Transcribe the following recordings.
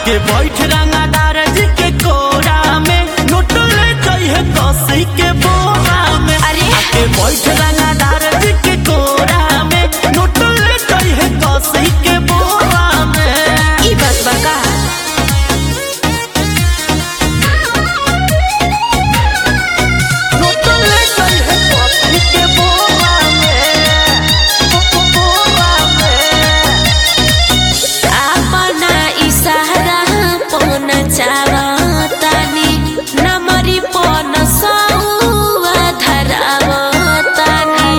आके बैठ रंगादार जी के कोरा में नोट ले जाइए कसी के बोरा में अरे। आके बैठ रंगादार जी के कोरा में नोट ले जाइए कसी के बोरा में ई बात बा का नोट ले जाइए कसी के बोरा में बोरा में अपना इशारा पन चावतानी नमरी पन सौवा धरावतानी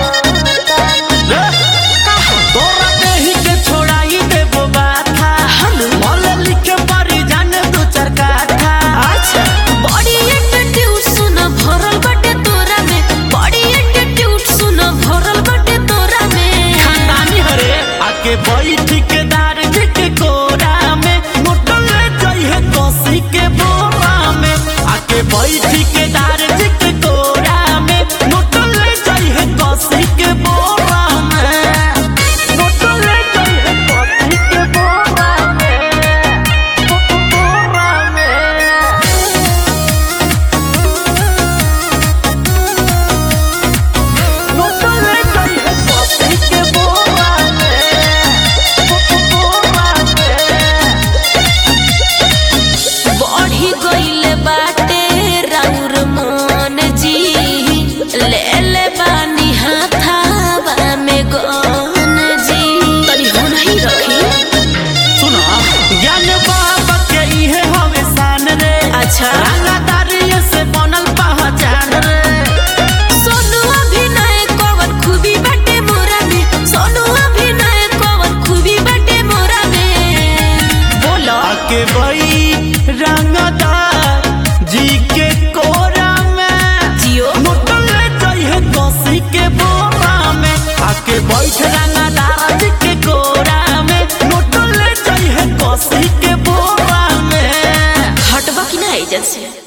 तोरा देही के छोड़ाई देबो बाथा मल लिखे परी जान दू चार काठा अच्छा बड़ी एटीट्यूड सुन भरल बटे तोरा में बड़ी एटीट्यूड सुन भरल बटे तोरा में खानदानी हरे आके बैठ के दार जी के कोरा में मोटल ले जाइए कसी के बोरा में आके बैठ के दार जी के कोरा में मोटल ले जाइए कसी के बोरा में मोटल ले जाइए कसी के बोरा में बोरा में नोटो ले जाइए कॉफी के बोरा में बोरा में बढ़ी गइले बाटे राउर मन जी ले ले बानी हाथावा में गन जी तनी हो नहीं रखी सुना ज्ञान बाबा के इहे हवे शान रे अच्छा। रंगदारी से बनल पहचान रे सोनू अभिनय कवन खूबी बाटे मोरा में सोनू अभिनय कवन खूबी बाटे मोरा में बोलो आके बई रंगदार जी के कोरा में जियो नोटो ले जाइए कॉफी के बोरा में आके बैठ रंगदार जी के कोरा में नोटो ले जाइए कॉफी के बोरा में हटबा की ना एजेंसी